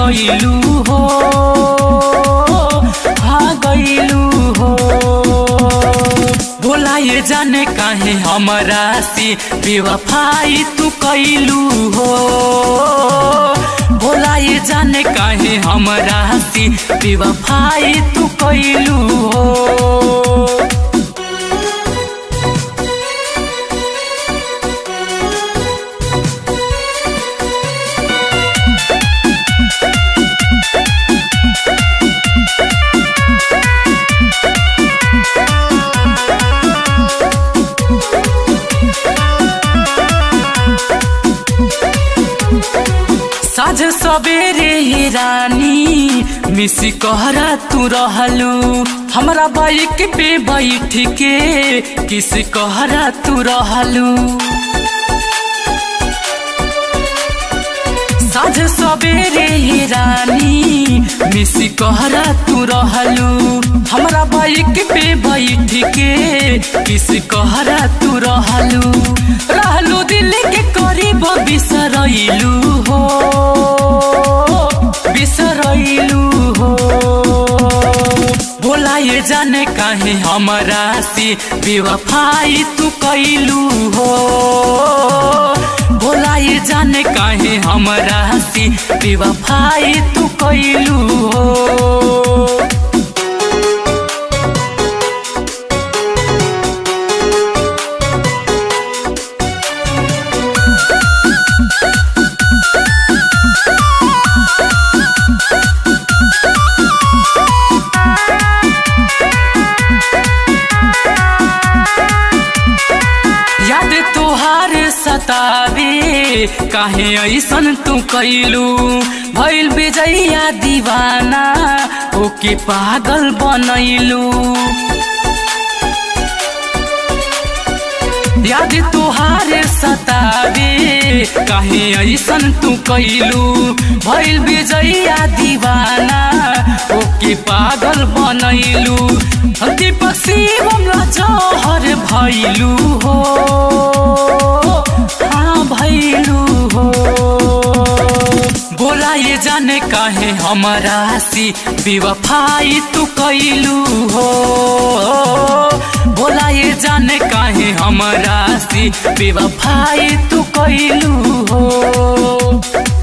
गईलू हो हाँ गईलू हो बोला ये जाने काहे हमरा से बेवफाई तू कैलू हो बोला ये जाने काहे हमरा से बेवफाई तू कैलू हो साझ सबेरे हे रानी मिसी कहरा तू रहलू हमरा बाइक पे बैठ के किस कहरा तू रहलू साझ सबेरे हे रानी मिसी कहरा तू रहलू हमरा बाइक पे बैठ के किस कहरा तू रहलू रहलू दिल के करीब बिसरैलू हो बिसरैलू हो बोला ये जाने काहे हमरा से बेवफाई तू कैलू हो बोला ये जाने काहे हमरा से बेवफाई तू कैलू हो याद तोहार सतावे काहे ऐसन तू कैलू भइल बेजैया दीवाना ओके पागल बनैलू याद तोहार सतावे काहे ऐसन तू कैलू भइल बेजैया दीवाना ओके पागल बनैलू दीपक शिवम जहर भैलू हो हाँ भैलू हो बोला ये जाने काहे हमरा से बेवफाई तू कैलू हो बोला ये जाने काहे हमरा से बेवफाई तू कैलू हो